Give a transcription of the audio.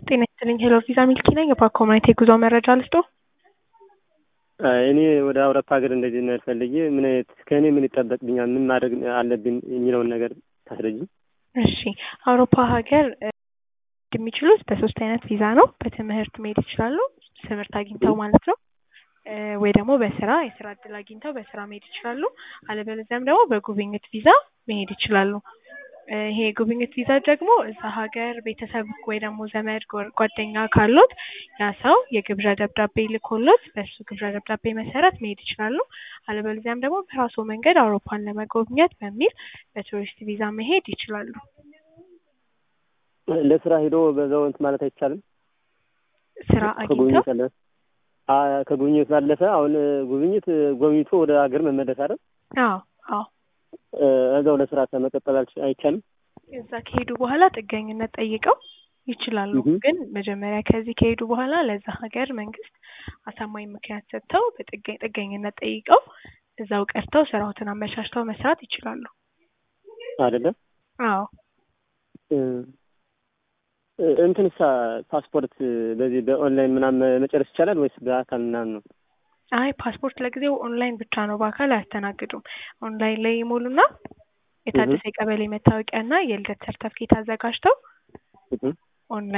ጤና ይስጥልኝ ሄሎ ቪዛ ሚልኪ ነኝ። የፓኮማይት የጉዞ መረጃ ልስጦ? እኔ ወደ አውሮፓ ሀገር እንደዚህ መሄድ ፈልጌ ምን አይነት ከእኔ ምን ይጠበቅብኛል፣ ምን ማድረግ አለብኝ የሚለውን ነገር ታስረጅኝ። እሺ አውሮፓ ሀገር የሚችሉት በሶስት አይነት ቪዛ ነው። በትምህርት መሄድ ይችላሉ፣ ትምህርት አግኝተው ማለት ነው። ወይ ደግሞ በስራ የስራ እድል አግኝተው በስራ መሄድ ይችላሉ። አለበለዚያም ደግሞ በጉብኝት ቪዛ መሄድ ይችላሉ። ይሄ የጉብኝት ቪዛ ደግሞ እዛ ሀገር ቤተሰብ ወይ ደግሞ ዘመድ ጓደኛ ካሉት ያ ሰው የግብዣ ደብዳቤ ልኮሎት በሱ ግብዣ ደብዳቤ መሰረት መሄድ ይችላሉ። አለበለዚያም ደግሞ በራሱ መንገድ አውሮፓን ለመጎብኘት በሚል በቱሪስት ቪዛ መሄድ ይችላሉ። ለስራ ሄዶ በዛው እንትን ማለት አይቻልም። ስራ አግኝተው ከጉብኝት ያለፈ ከጉብኝት ባለፈ አሁን ጉብኝት ጎብኝቶ ወደ ሀገር መመለስ አይደል? አዎ አዎ እዛው ለስራ መቀጠል አይቻልም። እዛ ከሄዱ በኋላ ጥገኝነት ጠይቀው ይችላሉ። ግን መጀመሪያ ከዚህ ከሄዱ በኋላ ለዛ ሀገር መንግስት አሳማኝ ምክንያት ሰጥተው ጥገኝነት ጠይቀው እዛው ቀርተው ስራዎትን አመቻችተው መስራት ይችላሉ። አይደለም? አዎ እንትንሳ ፓስፖርት በዚህ በኦንላይን ምናምን መጨረስ ይቻላል ወይስ በአካል ምናምን ነው? አይ ፓስፖርት ለጊዜው ኦንላይን ብቻ ነው፣ በአካል አያስተናግዱም። ኦንላይን ላይ ይሞሉና የታደሰ የቀበሌ መታወቂያ እና የልደት ሰርተፍኬት አዘጋጅተው ኦንላይን